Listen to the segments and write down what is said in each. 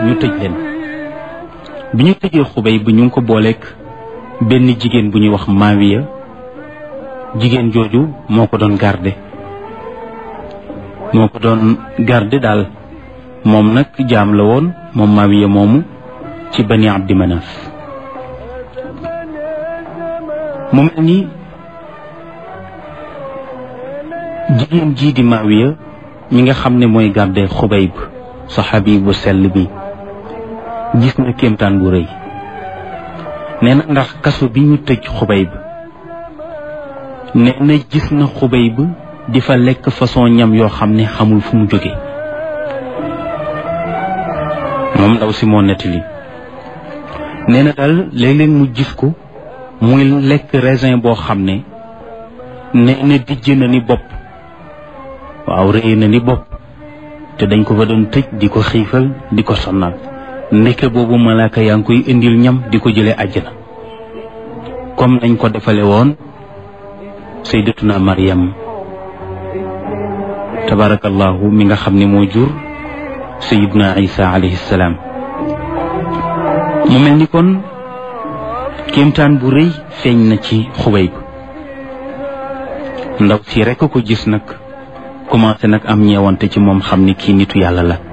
ñu tëj leen bi ñu tëjee xubay bi ñu ngi ko booleeg benn jigéen bu ñuy wax maawiya jigéen jooju moo ko doon garde moo ko doon garde daal moom nag jaam la woon moom maawiya moomu ci bani abdi manaf mu mel ni jigéen jii di maawiya mi nga xam ne mooy garde xubayb saxaabi bu sell bi gis na kéemtaan bu rëy nee na ndax kaso bi ñu tëj xubayb nee na gis na xubayb di fa lekk façon ñam yoo xam ne xamul fu mu jóge moom ndaw si moo nettali nee na daal léeg-léeg mu gis ko muy lekk raisin boo xam ne nee na dijj na ni bopp waaw rëy na ni bopp te dañ ko fa doon tëj di ko xiifal di ko sonnal ndeke boobu malaaka yaa ngi koy indil ñam di ko jëlee àjjana comme nañ ko defale woon sayyidatuna Maryam tabarakallahu mi nga xam ne moo jur sayyiduna Isa alayhi salaam mu mel ni kon kéemtaan bu rëy feeñ na ci Xubayb ndaw si rekk ko gis nag commencé nag am ñeewante ci moom xam ni kii nitu yàlla la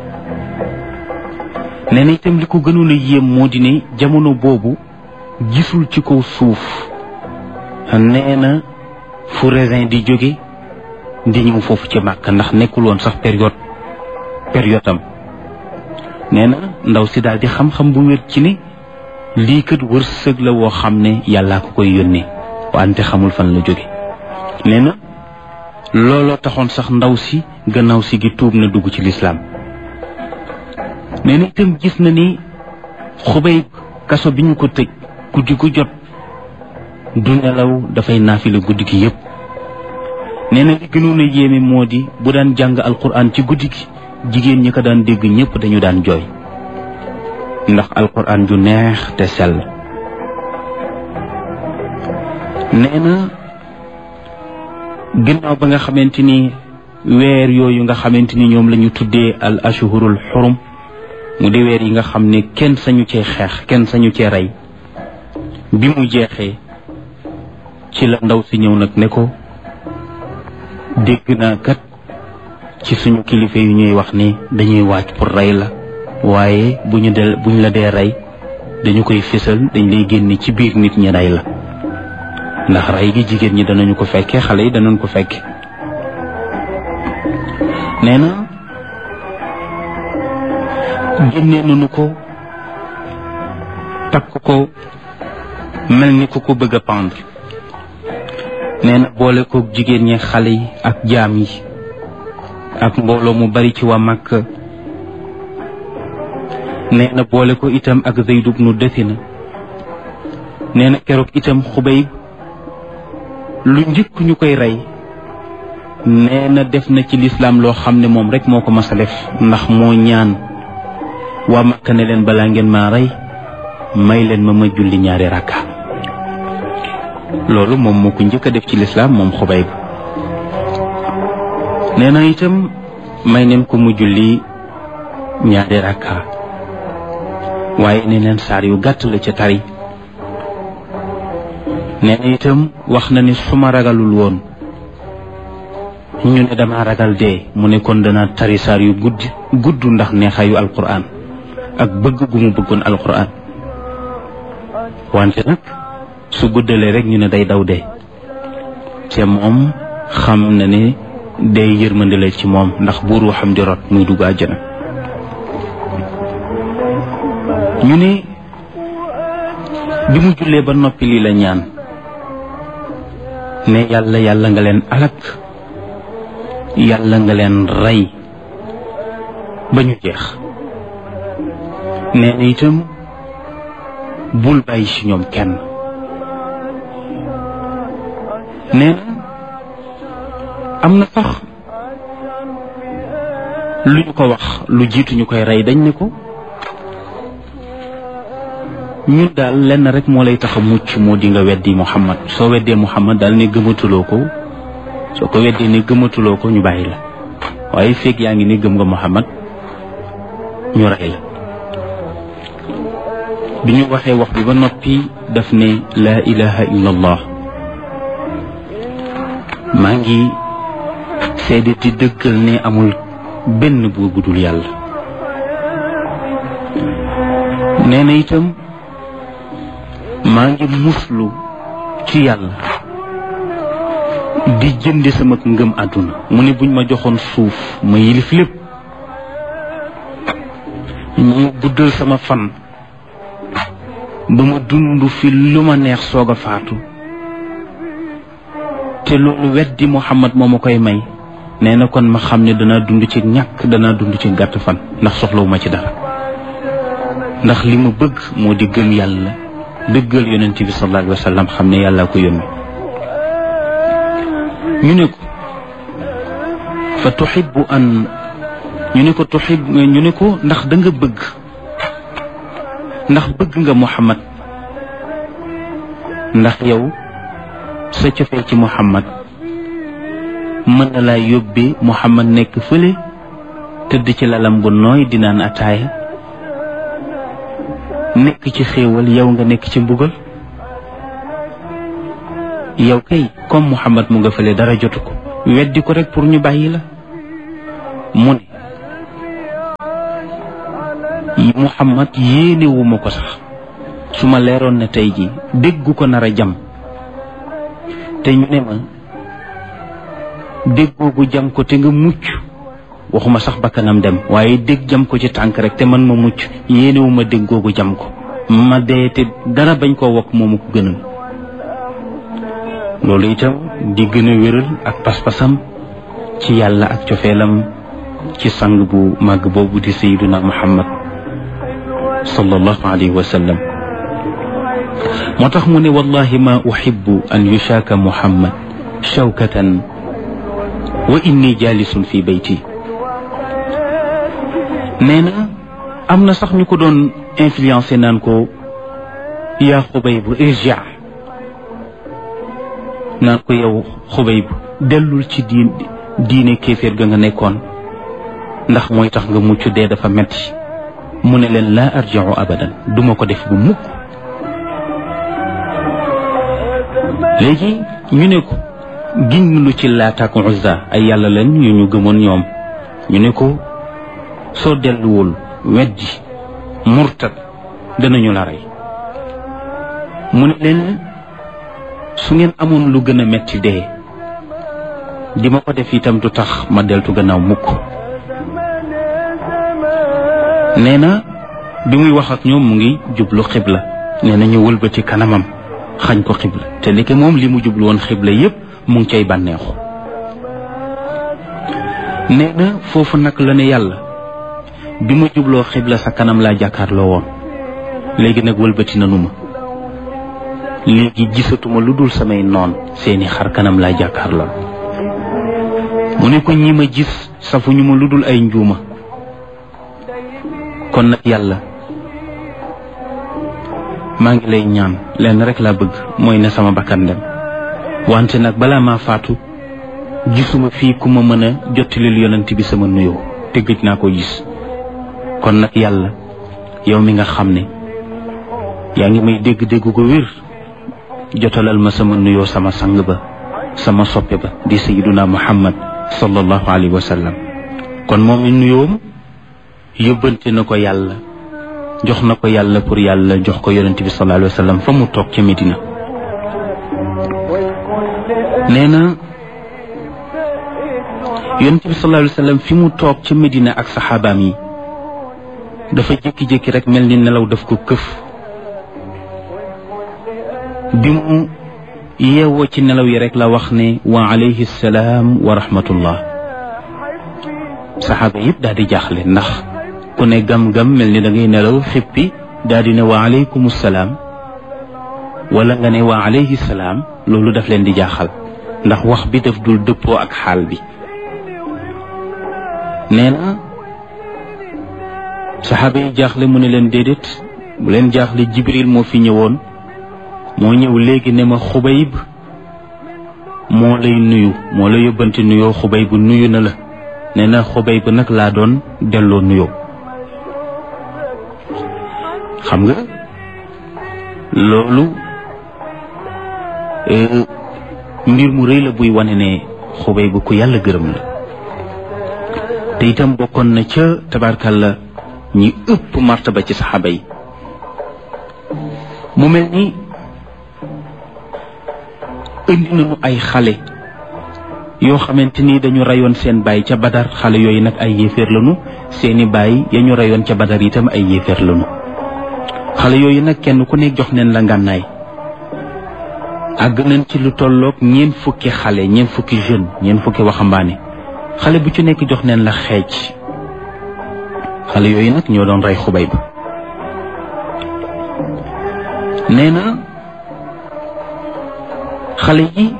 nee na itam li ko gënoon a yéem moo di ne jamono boobu gisul ci kaw suuf nee na fu raisin di jóge di ñëw foofu ci màkk ndax nekkul woon sax période période am nee na ndaw si daal di xam-xam bu wér ci ne lii kat wërsëg la woo xam ne yàllaa ko koy yónnee wante xamul fan la jóge nee na looloo taxoon sax ndaw si gannaaw si gi tuub na dugg ci lislaam nee na itam gis na ni xubay kaso bi ñu ko tëj guddi gu jot du nelaw dafay naafila guddi gi yépp nee na li gënoon a yéeme moo di bu daan jàng alquran ci guddi gi jigéen ñi ko daan dégg ñépp dañu daan jooy ndax alquran ju neex te sell nee na ginnaaw ba nga xamante ni weer yooyu nga xamante ni ñoom la ñu tuddee al ashhurul xurum mu di weer yi nga xam ne kenn sañu cee xeex kenn sañu cee rey bi mu jeexee ci la ndaw si ñëw nag ne ko dégg naa kat ci suñu kilifa yu ñuy wax ni dañuy waaj pour rey la waaye bu ñu del bu ñu la dee rey dañu koy fésal dañ lay génne ci biir nit ñi rey la ndax rey gi jigéen ñi danañu ko fekke xale yi danañ ko fekke nee na génnee nañu ko takk ko mel ni ku ko bëgg a pendre nee na boole ko jigéen ñi xale yi ak jaam yi ak mbooloo mu bari ci waa Makka nee na boole ko itam ak Zayd ibnu Dathina nee na keroog itam Xubayb lu njëkk ñu koy rey nee na def na ci lislaam loo xam ne moom rek moo ko mas a def ndax moo ñaan waa Makka ne leen balaa ngeen maa rey may leen ma ma julli ñaari rakka loolu moom moo ko njëkk a def ci lislaam moom Xubayb nee na itam may neen ko mu julli ñaari rakka waaye ne leen saar yu gàtt la ca tari nee na itam wax na ni su ma ragalul woon ñu ne dama ragal dee mu ne kon dana tari saar yu gudd gudd ndax neexaayu alquran ak bëgg gu mu bëggoon alquran wante nag su guddalee rek ñu ne day daw dee te moom xam na ne day yërmande la ci moom ndax buur waxam di rot muy dugg àjjana ñu ne bi mu jullee ba noppi lii la ñaan ne yàlla yàlla nga leen alak yàlla nga leen rey ba ñu jeex nee na itam bul bàyyi ci ñoom kenn nee na am na sax lu ñu ko wax lu jiitu ñu koy rey dañ ne ko ñun daal lenn rek moo lay tax a mucc moo di nga weddi Muhammad soo weddee Muhammad daal ne gëmatuloo ko soo ko weddee ne gëmatuloo ko ñu bàyyi la waaye feeg yaa ngi ne gëm nga Muhammad ñu rey la bi ñu waxee wax bi ba noppi daf ne laa ilaha illa allah maa ngi seede ti dëggal ne amul benn buur bu dul yàlla nee na itam maa ngi muslu ci yàlla di jënde sama ngëm àdduna mu ne buñ ma joxoon suuf ma yilif lépp ñu guddal sama fan ba ma dund fi lu ma neex soog a faatu te loolu weddi Muhammad moo ma koy may nee na kon ma xam ne danaa dund ci ñàkk danaa dund ci gàtt fan ndax soxlawuma ci dara ndax li ma bëgg moo di gëm yàlla dëggal yonent bi sallallahu alayhi wa sallam xam ne yàllaa ko yónni ñu ne ko fa tuxibu an ñu ne ko tuxib ñu ne ko ndax da nga bëgg ndax bëgg nga Muhammad ndax yow sa cofee ci Muhammad mën na laa yóbbee Muhammad nekk fële tëdd ci lalam bu nooy di naan ataaya nekk ci xéewal yow nga nekk ci mbugal yow kay comme Muhammad mu nga fële dara jotu ko weddi ko rek pour ñu bàyyi la mu ne Muhammad yéenewuma ko sax su ma leeroon ne tey ji déggu ko nar a jam te ñu ne ma déggoogu jam ko te nga mucc waxuma sax bakkanam dem waaye dégg jam ko ci tànk rek te man ma mucc yéenewuma déggoogu jam ko ma dee te dara bañ koo wokk moomu ko gënal loolu itam di gën a wéral ak pas-pasam ci yàlla ak cofeelam ci sang bu màgg boobu di sayyiduna muhammad sallallahu alayhi wa sallam moo tax mu ne wallahi ma uhibbu an yushaaka muhammad shawkatan wa inni jalisun fi bayti nee na am na sax ñu ko doon influencé naan ko yaa xubaybu irja naan ko yow xubaybu dellul ci diin diine kéeféer ga nga nekkoon ndax mooy tax nga mucc dee dafa metti mu ne leen laa arjiu abadan duma ko def bu mukk léegi ñu ne ko giñ lu ci Laata ak Uzza ay yàlla leen yu ñu gëmoon ñoom ñu ne ko soo delluwul weddi murtad danañu la rey mu ne leen su ngeen amoon lu gën a metti dee di ma ko def itam du tax ma deltu gannaaw mukk nee na bi muy wax ak ñoom mu ngi jublu xibla nee na ñu wëlbati kanamam xañ ko xibla te ndeke moom li mu jublu woon xibla yépp mu ngi cay bànneexu nee na foofu nag la ne yàlla bi ma jubloo xibla sa kanam laa jàkkaarloo woon léegi nag wëlbati nanu ma léegi gisatuma lu dul samay noon seeni xar kanam laa jàkkaarloo mu ne ko ñi ma gis safuñu ma lu dul ay njuuma kon nag yàlla maa ngi lay ñaan lenn rek laa bëgg mooy ne sama bakkan dem wante nag balaa maa faatu gisuma fii ku ma mën a jottalil yonent bi sama nuyoo te gëj naa ko gis kon nag yàlla yow mi nga xam ne yaa ngi may dégg-dégg ko wér jotalal ma sama nuyoo sama sang ba sama soppe ba di sayiduna muhammad sallallahu alayhi wa sallam kon moom mi nuyoom yóbbante na ko yàlla jox na ko yàlla pour yàlla jox ko yonent bi sallallahu alayhi wa sallam fa mu toog ca Medina nee na yonent bi sallallahu alayhi wa sallam fi mu toog ca Medina ak saxaabaam yi dafa jékki-jékki rek mel ni nelaw daf ko këf bi mu yeewoo ci nelaw yi rek la wax ne wa alayhi salaam wa rahmatullah saxaaba yëpp daal di jaaxle ndax ku ne gam-gam mel ni da ngay nelaw xippi daal di ne wa alaykum salaam wala nga ne wa alayhi salaam loolu daf leen di jaaxal ndax wax bi daf dul dëppoo ak xaal bi nee na saxaaba yi jaaxle mu ne leen déedéet bu leen jaaxle jibril moo fi ñëwoon moo ñëw léegi ne ma xubayb moo lay nuyu moo la yóbbante nuyoo xubayb nuyu na la nee na xubayb nag laa doon delloo nuyoo xam nga loolu mbir mu rëy la buy wane ne xubay bu ku yàlla gërëm la te itam bokkoon na ca tabarkalla ñi ëpp martaba ci saxaaba yi mu mel ni indi nañu ay xale yoo xamante ni dañu rayoon seen baay ca badar xale yooyu nag ay yéeféer lañu seeni baay ya ñu rayoon ca badar itam ay yéeféer lañu xale yooyu nag kenn ku nekk jox neen la ngànnaay àgg nañ ci lu tolloog ñeent fukki xale ñeent fukki jeune ñeent fukki waxambaane xale bu ci nekk jox neen la xeej xale yooyu nag ñoo doon rey xubay ba nee na xale yi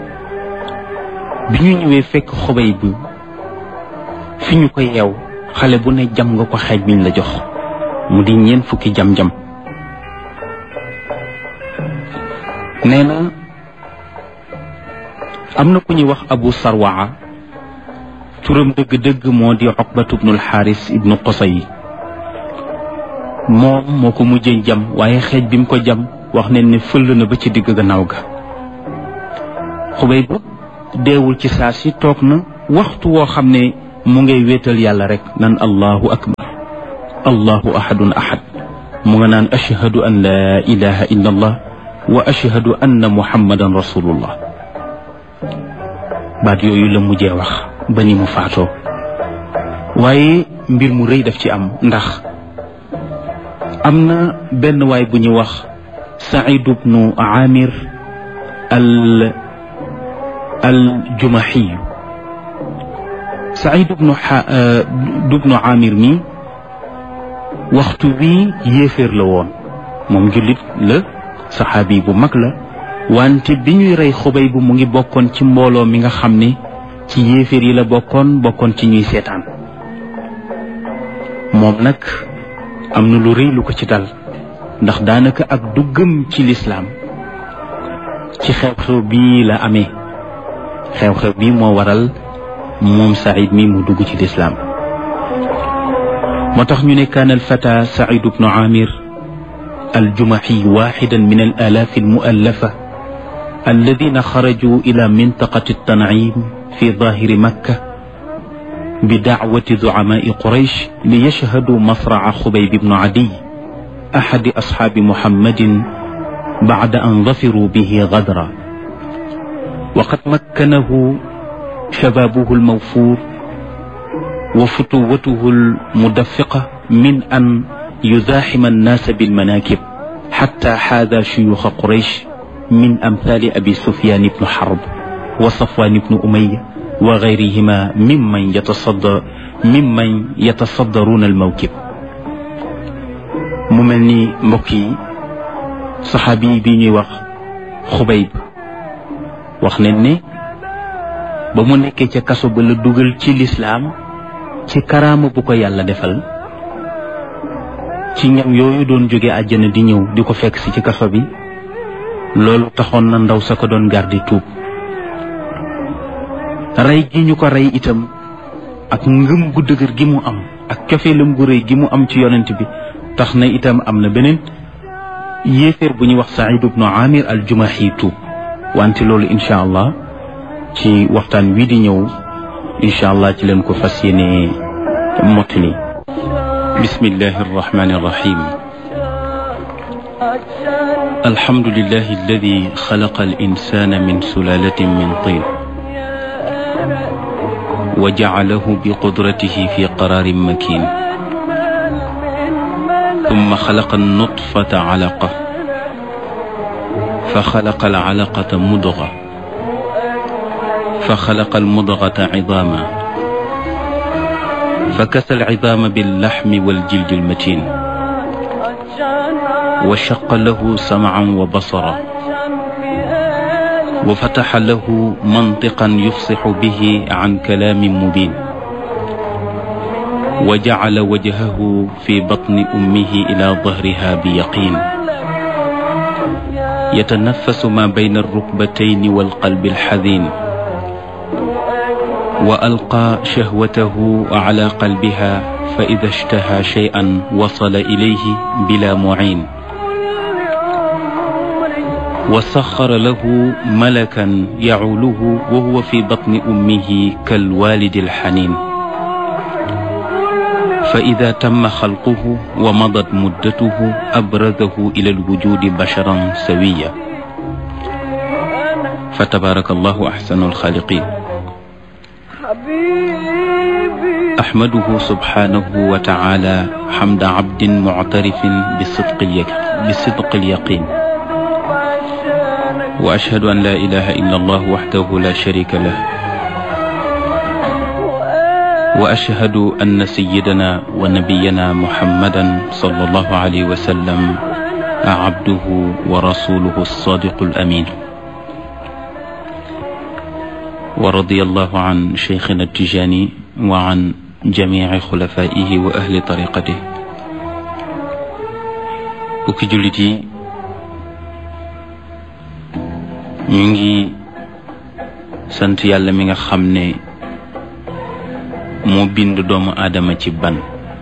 bi ñu ñëwee fekk xubay bi fi ñu ko yeew xale bu ne jam nga ko xeej biñ la jox mu di ñeent fukki jam-jam nee na am na ku ñuy wax abu sarwaa turam dëgg-dëgg moo di oqbatu bnul xaaris ibnu qosay moom moo ko mujjee jam waaye xeej bi mu ko jam wax ne ne fëll na ba ci digg gannaaw ga xubay ba deewul ci saa si toog na waxtu woo xam ne mu ngay wéetal yàlla rek nan allahu akbar allahu ahadun ahad mu nga naan ashhadu an laa ilaha illa allah wa ashhadu anna muhammadan rasulullah baat yooyu la mujjee wax ba ni mu faatoo waaye mbir mu rëy daf ci am ndax am na benn waay bu ñu wax saïd bnu amir al al jumahiyu saïd bnu bnu amir mi waxtu wi yéeféer la woon moom jullit la saxaabi bu mag la wante bi ñuy rey xubay bu mu ngi bokkoon ci mbooloo mi nga xam ne ci yéeféer yi la bokkoon bokkoon ci ñuy seetaan moom nag am na lu rëy lu ko ci dal ndax daanaka ak duggam ci lislaam ci xew-xew bii la amee xew-xew bii moo waral moom Saïd mi mu dugg ci lislaam moo tax ñu ne kaan alfata Saïd bnu Amir الجمحي واحدا من الآلاف المؤلفة الذين خرجوا إلى منطقة التنعيم في ظاهر مكة بدعوة زعماء قريش ليشهدوا مصرع خبيب بن عدي أحد أصحاب محمد بعد أن ظفروا به غدرا وقد مكنه شبابه الموفور وفتوته المدفقة من أن يزاحم الناس بالمناكب حتى حاذى شيوخ قريش من أمثال أبي سفيان بن حرب وصفوان بن أمية وغيرهما ممن يتصدر ممن يتصدرون الموكب مملني مكي صحابي بيني وخ خبيب wax nañ ne ba mu nekkee ca kaso ba la dugal ci lislaam ci karaama bu ko yàlla defal ci ñam yooyu doon jóge àjjana di ñëw di ko fekk si ci kaso bi loolu taxoon na ndaw sa ko doon gardi tuub rey gi ñu ko rey itam ak ngëm gu dëgër gi mu am ak cofeelam gu rëy gi mu am ci yonent bi tax na itam am na beneen yéeféer bu ñuy wax Saïd ibnu Amir al Jumahi tuub wante loolu incha allah ci waxtaan wii di ñëw incha allah ci leen ko fas yéene mottali بسم الله الرحمن الرحيم الحمد لله الذي خلق الإنسان من سلالة من طين وجعله بقدرته في قرار مكين ثم خلق النطفة علقة فخلق العلقة مضغة فخلق المضغة عظاما فكسى العظام باللحم والجلد المتين وشق له سمعا وبصرا وفتح له منطقا يفصح به عن كلام مبين وجعل وجهه في بطن امه الى ظهرها بيقين يتنفس ما بين الركبتين والقلب الحزين والقى شهوته على قلبها فاذا اشتهى شيئا وصل اليه بلا معين وسخر له ملكا يعوله وهو في بطن أمه كالوالد الحنين فإذا تم خلقه ومضت مدته أبرزه إلى الوجود بشرا سويا فتبارك الله أحسن الخالقين أحمده سبحانه وتعالى حمد عبد معترف بصدق بصدق اليقين وأشهد أن لا إله إلا الله وحده لا شريك له وأشهد أن سيدنا ونبينا محمدا صلى الله عليه وسلم عبده ورسوله الصادق الأمين ورضي الله عن شيخنا التجاني وعن جميع خلفائه وأهل طريقته وكجلتي ñu ngi sant yàlla mi nga xam ne moo bind doomu aadama ci ban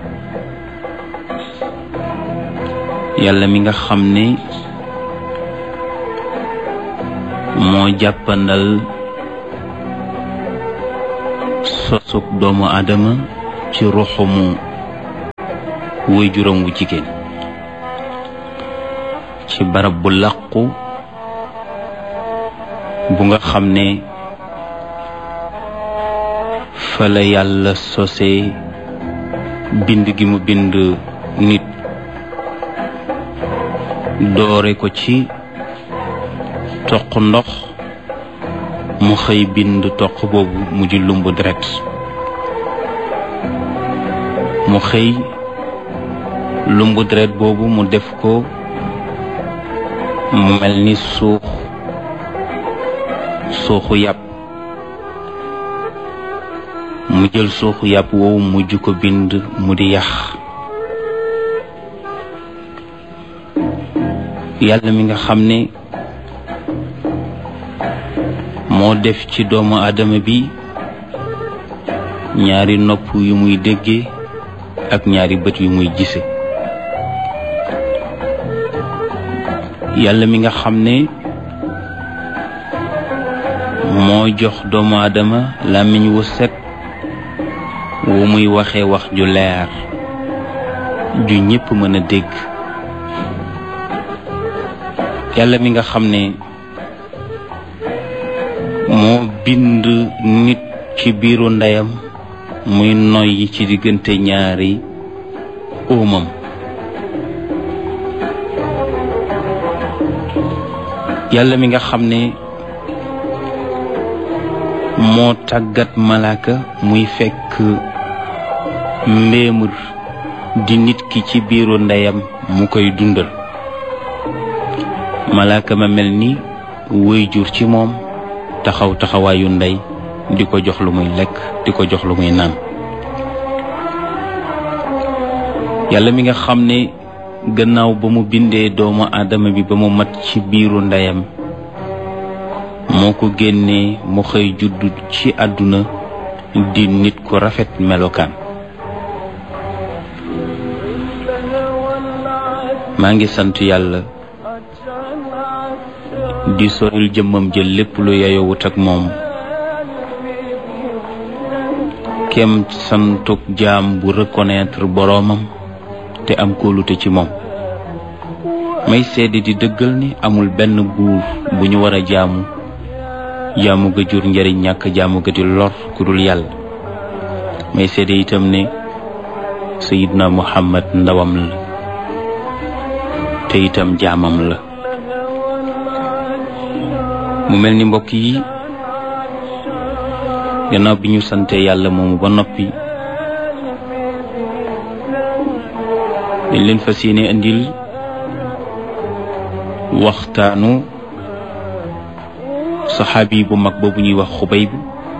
yàlla mi nga xam ne moo jàppandal sosug doomu aadama ci ruxumu wuy juróom wu jigéen ci barab bu làqu bu nga xam ne fa la yàlla sose bind gi mu bind nit doore ko ci toq ndox mu xëy bind toq boobu mu ji lumb deret mu xëy lumb deret boobu mu def ko mu mel ni suux suuxu yàpp mu jël suuxu yàpp woowu mujj ko bind mu di yax yàlla mi nga xam ne moo def ci doomu aadama bi ñaari nopp yu muy dégge ak ñaari bët yu muy gise yàlla mi nga xam ne moo jox doomu aadama làmmiñ wu set wu muy waxe wax ju leer ju ñépp mën a dégg yàlla mi nga xam ne moo bind nit ci biiru ndeyam muy noyyi ci diggante ñaari óomam yàlla mi nga xam ne moo tàggat malaaka muy fekk mbéemur di nit ki ci biiru ndeyam mu koy dundal malaaka ma mel ni wëy jur ci moom taxaw taxawaayu ndey di ko jox lu muy lekk di ko jox lu muy naan yàlla mi nga xam ne gannaaw ba mu bindee doomu aadama bi ba mu mat ci biiru ndeyam moo ko génnee mu xëy juddu ci àdduna di nit ku rafet melokaan maa ngi sant yàlla di soril jëmmam jël lépp lu yeyowut ak moom kem santuk jaam bu reconnaître boroomam te am kóolute ci moom may seede di dëggal ni amul benn buur bu ñu war a jaamu jaamu ga jur njariñ ñàkk jaamu ga di lor ku dul yàlla may seede itam ne sayidna muhammad ndawam la te itam jaamam la mu mel ni mbokk yi gannaaw bi ñu sante yàlla moomu ba noppi dañ leen fas yéene indil waxtaanu saxaabi bu mag boobu ñuy wax xubayb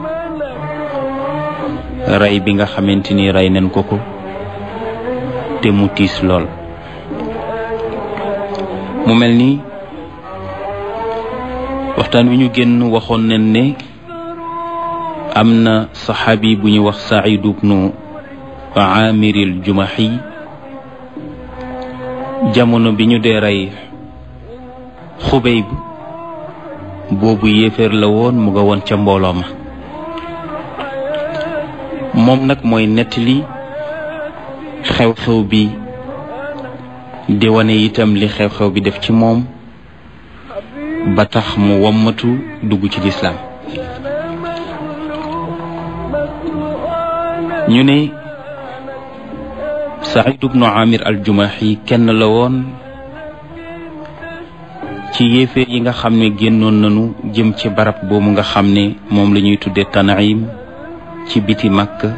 rey bi nga xamante ni rey nañ ko ko te mu tiis lool mu mel ni waxtaan wi ñu génn waxoon nañ ne am na saxaabi bu ñuy wax Saïd ibnu Aamiril Jumahi jamono bi ñu dee rey Xubayb boobu yéeféer la woon mu nga woon ca mbooloo ma moom nag mooy nettali xew-xew bi di wane itam li xew-xew bi def ci moom ba tax mu wommatu dugg ci lislaam ñu ne Saïd ibnu Amir al-Jumahi kenn la woon ci yéeféer yi nga xam ne génnoon nañu jëm ci barab boobu nga xam ne moom la ñuy tudde Tanaim ci biti Makka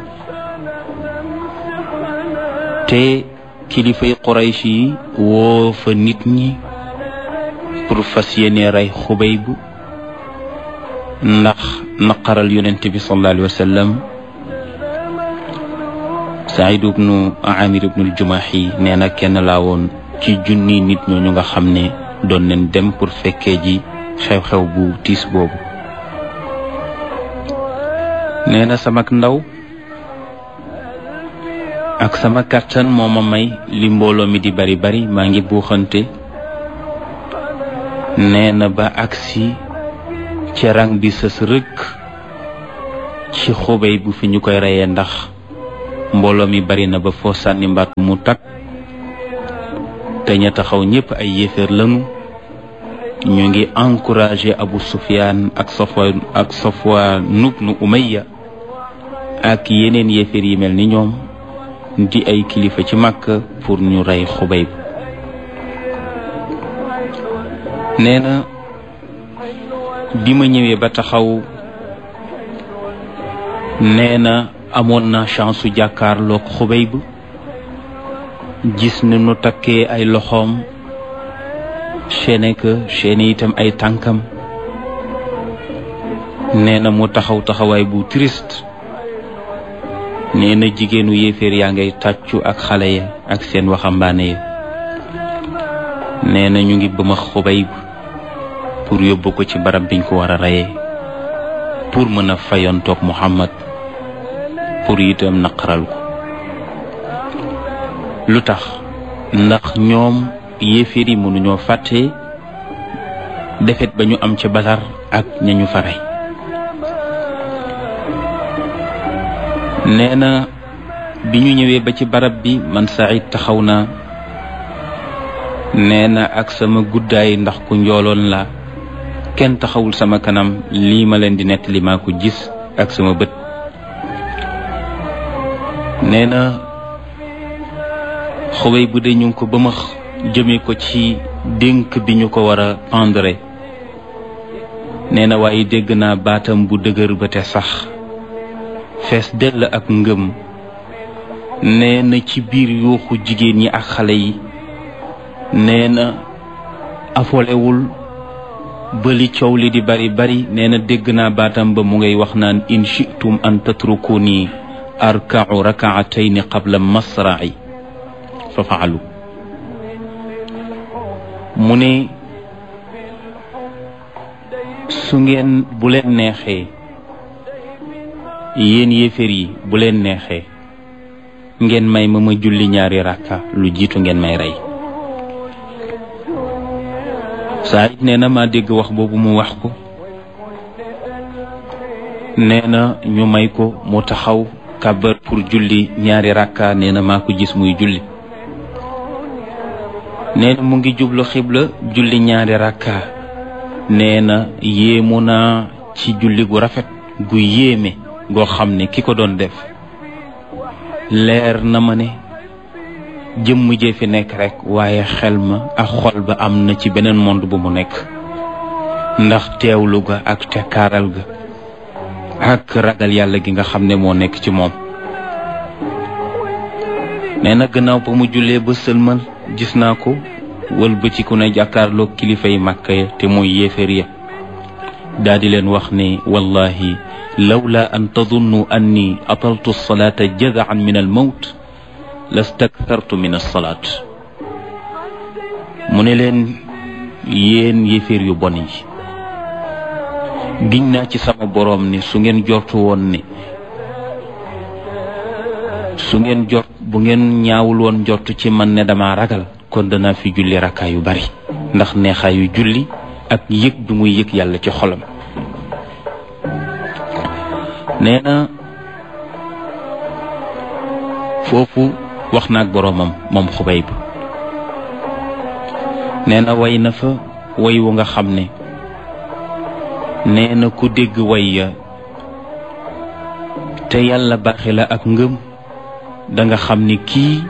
te kilifay Quraysh yi woo fa nit ñi pour fas yéene rey Xubayb ndax naqaral yonent bi sallallahu alayhi wa sallam Saïd ibnu Amir ibnu al-Jumahi nee na kenn laa woon ci junni nit ñooñu nga xam ne doon nañ dem pour fekkee ji xew-xew bu tiis boobu nee na samak ndaw ak sama kàttan moo ma may li mbooloo mi di bari bari maa ngi buuxante nee na ba agsi ci rang bi sës rëkk ci xubay bu fi ñu koy reyee ndax mbooloo mi bari na ba foo sànni mbaat mu takk te ña taxaw ñépp ay yéeféer lañu ñu ngi encouragé Abu Sufyaan ak Safwaan ak Safwaan ibnu Umayya ak yeneen yéeféer yi mel ni ñoom di ay kilifa ci Makka pour ñu rey Xubayb nee na bi ma ñëwee ba taxaw nee na amoon na chance su jàkkaarloog Xubayb gis ni nu takkee ay loxoom chaîne que chaîne itam ay tànkam nee na mu taxaw taxawaay bu triste nee na jigéenu yéeféer yaa ngay tàccu ak xale ya ak seen waxambaane ya nee na ñu ngi bëma Xubayb pour yóbbu ko ci barab biñ ko war a reyee pour mën a fayontoog Muhammad pour itam naqaral ko lu tax ndax ñoom yéeféer yi mënuñoo fàtte defet ba ñu am ca Badar ak ñañu fa rey nee na bi ñu ñëwee ba ci barab bi man Saïd taxaw naa nee na ak sama guddaay ndax ku njooloon la kenn taxawul sama kanam lii ma leen di nettali maa ko gis ak sama bët nee na xubay bu dee ñu ngi ko bëmax jëme ko ci dénk bi ñu ko war a pendre nee na waaye dégg naa baatam bu dëgër ba te sax fees dell ak ngëm nee na ci biir yuuxu jigéen ñi ak xale yi nee na afolewul bali coow li di bari bari nee na dégg naa baatam ba mu ngay wax naan in shi'tum an tatrukuni arka'u raka'atayn qabla masra'i fa faalu mu ne su ngeen bu leen neexee yéen yéeféer yi bu leen neexee ngeen may ma ma julli ñaari rakka lu jiitu ngeen may rey saa it nee na maa dégg wax boobu mu wax ko nee na ñu may ko mu taxaw kàbbar pour julli ñaari rakka nee na maa ko gis muy julli nee na mu ngi jublu xibla julli ñaari rakka nee na yéemu naa ci julli gu rafet gu yéeme goo xam ne ki ko doon def leer na ma ne jëmm jee fi nekk rek waaye xel ma ak xol ba am na ci beneen monde bu mu nekk ndax teewlu ga ak tekkaaral ga ak ragal yàlla gi nga xam ne moo nekk ci moom nee na gannaaw ba mu jullee ba sëlmal gis naa ko wëlbatiku na jàkkaarloog kilifa yi màkka ya te mooy yéeféer ya daa di leen wax ne wallahi lawla an tadunnu anni ataltu salaata jazaan min al mawt lastakthartu min alsalaat mu ne leen yéen yéeféer yu bon yi giñ naa ci sama boroom ne su ngeen jortu woon ne su ngeen jort bu ngeen ñaawul woon jortu ci man ne dama ragal kon danaa fi julli rakkaa yu bari ndax neexaayu julli ak yëg bi muy yëg yàlla ci xolam nee na foofu wax na ak boroomam moom Xubayb nee na way na fa way wu nga xam ne nee na ku dégg way ya te yàlla baaxe la ak ngëm da nga xam ni kii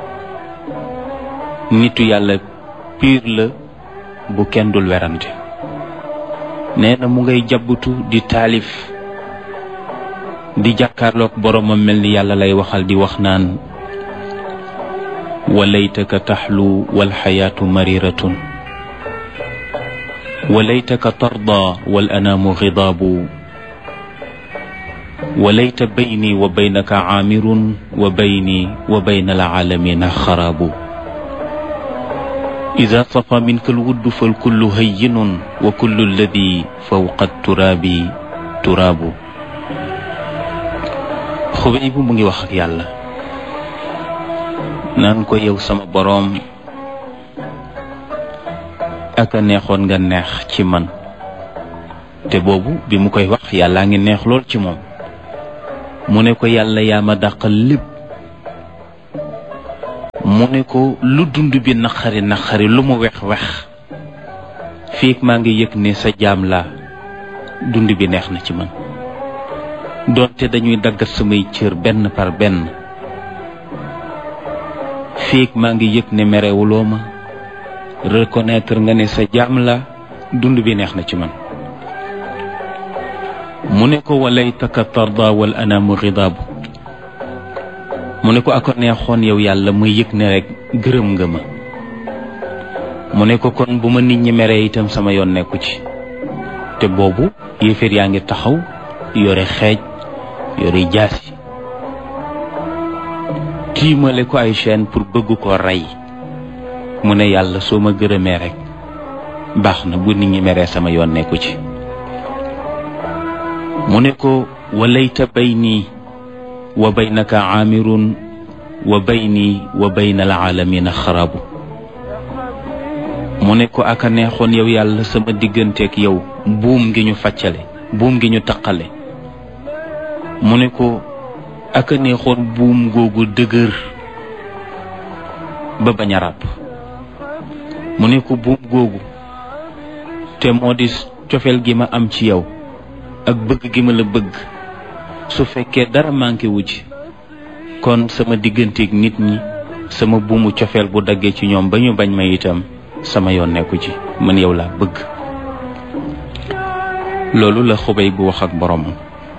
nitu yàlla piir la bu kenn dul werante nee na mu ngay jabbutu di taalif di jàkkaarloog boroomam mel ni yàlla lay waxal di wax naan walaytaka taxlu walxayaatu mariratun walaytaka tarda wal anaamu xidaabu walayta bayni wa baynaka caamirun wa bayni wa bayna alcaalamina xaraabu ida safa minka alwuddu falkullu hayyinun wa kullu alladi fawqa turaabi turaabu xubay bu mu ngi wax ak yàlla naan ko yow sama boroom ak a neexoon nga neex ci man te boobu bi mu koy wax yàllaa ngi neex lool ci moom mu ne ko yàlla yaa ma dàqal lépp mu ne ko lu dund bi naqari naqari lu mu wex wex fiig maa ngi yëg ne sa jaam laa dund bi neex na ci man doonte dañuy daggat samay cër benn par benn fiig maa ngi yëg ne merewuloo ma reconnaître nga ne sa jaam la dund bi neex na ci man mu ne ko walaytaka tarda wal anaamu xidaabu mu ne ko ako neexoon yow yàlla muy yëg ne rek gërëm nga ma mu ne ko kon bu ma nit ñi meree itam sama yoon nekku ci te boobu yéeféer yaa ngi taxaw yore xeej yore jaasi tiimale ko ay chaîne pour bëgg ko rey mu ne yàlla soo ma gërëmee rek baax na bu nit ñi meree sama yoon nekku ci mu ne ko walayta bayni wa baynaka aamirun wa bayni wa bayna alaalamina xarabu mu ne ko aka neexoon yow yàlla sama digganteeg yow buum ngi ñu faccale buum ngi ñu taqale mu ne ko aka neexoon buum googu dëgër ba bañ a ràpp mu ne ko buum googu te moo di cofeel gi ma am ci yow ak bëgg gi ma la bëgg su fekkee dara manqué wu ci kon sama digganteeg nit ñi sama buumu cofeel bu daggee ci ñoom ba ñu bañ ma itam sama yoon nekku ci man yow laa bëgg loolu la xubay bu wax ak boromam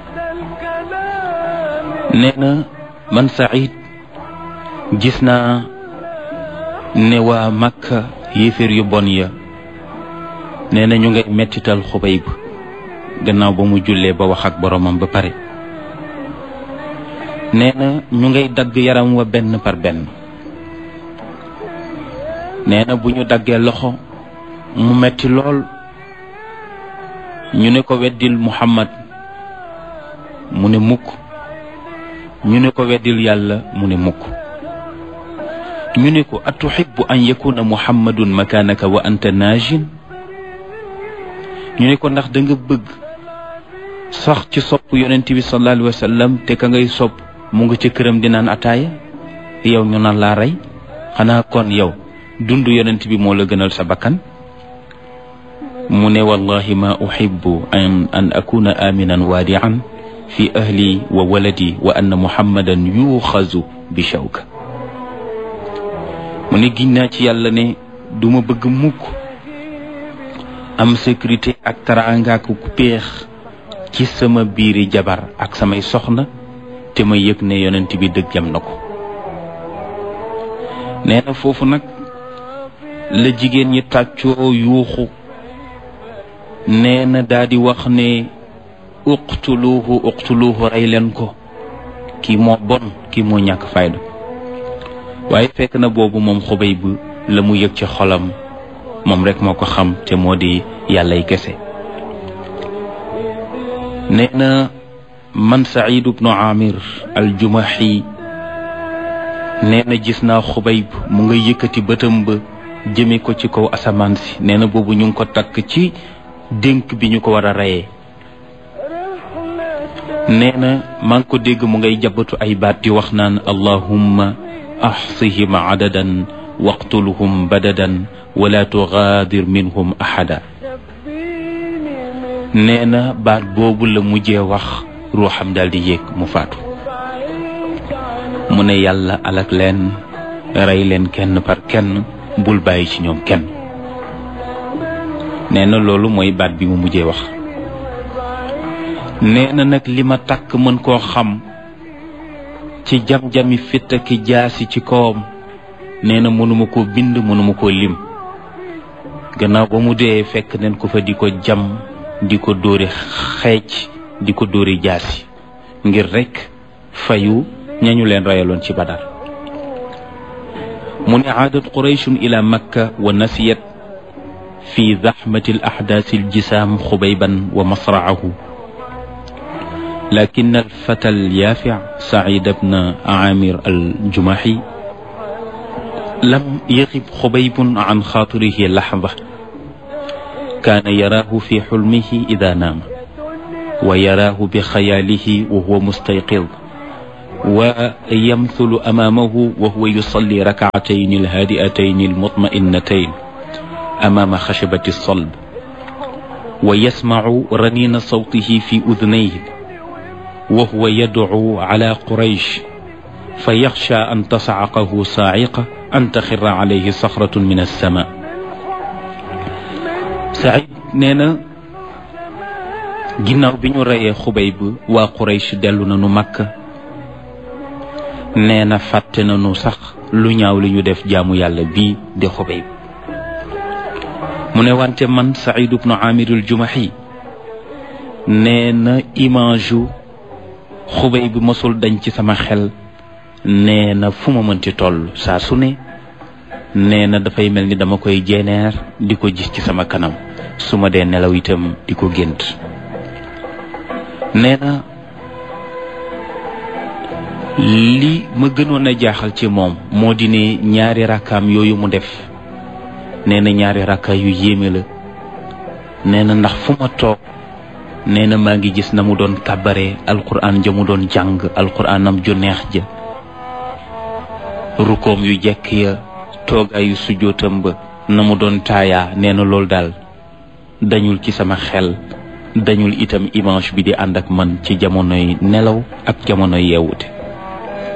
nee na man Saïd gis naa ne waa Makka yéeféer yu bon ya nee na ñu ngay mettital xubay bu gannaaw ba mu jullee ba wax ak boromam ba pare nee na ñu ngay dagg yaram wa benn par benn nee na bu ñu daggee loxo mu metti lool ñu ne ko weddil muhammad mu ne mukk ñu ne ko weddil yàlla mu ne mukk ñu ne ko atuhibbu an yakuna muhammadun makaanaka wa anta naajin ñu ne ko ndax da nga bëgg sax ci sopp yonent bi sallallahu alayhi wa sallam te ka ngay sopp mu nga ca këram di naan ataaya yow ñu naan laa rey xanaa kon yow dund yonent bi moo la gënal sa bakkan mu ne wallahi ma uhibbu an an akuna aminan waadian fi ahli wa waladi wa anna muhammadan yuuxazu bi shawka mu ne giñ naa ci yàlla ne duma bëgg mukk am sécurité ak taraanga ak péex ci sama biiri jabar ak samay soxna te ma yëg ne yonent bi dëgg jam na ko nee na foofu nag la jigéen ñi tàccoo yuuxu nee na daa di wax ne uqtuluuhu uqtuluuhu rey leen ko kii moo bon kii moo ñàkk fayda waaye fekk na boobu moom xubay bu la mu yëg ci xolam moom rek moo ko xam te moo di yàllay kese nee na man Saïd ibnu Amir al-Jumahi nee na gis naa xubayb mu nga yëkkati bëtam ba jëme ko ci kaw asamaan si nee na boobu ñu ngi ko takk ci dénk bi ñu ko war a reyee nee na maa ngi ko dégg mu ngay jabatu ay baat di wax naan allahumma axsihim adadan waqtulhum badadan wala tugaadir minhum ahada nee na baat boobu la mujjee wax ruuxam daal di yéeg mu faatu mu ne yàlla alak leen rey leen kenn par kenn bul bàyyi ci ñoom kenn nee na loolu mooy baat bi mu mujjee wax nee na nag li ma takk mën koo xam ci jam-jami fitt ki jaasi ci kawam nee na mënuma koo bind mënuma koo lim gannaaw ba mu dee fekk neen ko fa di ko jam di ko dóori xeec di ko dóori jaasi ngir rekk fayu ñañu leen rayaloon ci badar mu ne aadat qurayshun ila makka wa nasiyat fi zaxmati al axdaasi aljisaam xubayban wa masraahu لكن الفتى اليافع سعيد بن عامر الجمحي لم يغب خبيب عن خاطره لحظة كان يراه في حلمه إذا نام ويراه بخياله وهو مستيقظ ويمثل أمامه وهو يصلي ركعتين الهادئتين المطمئنتين أمام خشبة الصلب ويسمع رنين صوته في أذنيه وهو يدعو على قريش فيخشى أن تصعقه صاعقة أن تخر عليه صخرة من السماء سعيد نينا ginnaaw bi ñu reyee xubayb waa quraysh dellu nañu makka nee na fàtte nañu sax lu ñaaw li ñu def jaamu yàlla bii di xubayb mu ne wante man saïd ibnu amirul jumahi nee na image yu xubay bi mosul dañ ci sama xel nee na fu ma mënti toll saa su ne nee na dafay mel ni dama koy jeeneer di ko gis ci sama kanam su ma dee nelaw itam di ko gént nee na li ma gënoon a jaaxal ci moom moo di ne ñaari rakkaam yooyu mu def nee na ñaari rakka yu yéeme la nee na ndax fu ma toog nee na maa ngi gis na mu doon kàbbare alquran ja mu doon jàng alquranam ju neex ja rukoom yu jekk ya toogaayu sujootam ba na mu doon taayaa nee na loolu daal dañul ci sama xel dañul itam image bi di ànd ak man ci jamonoy nelaw ak jamonoy yeewute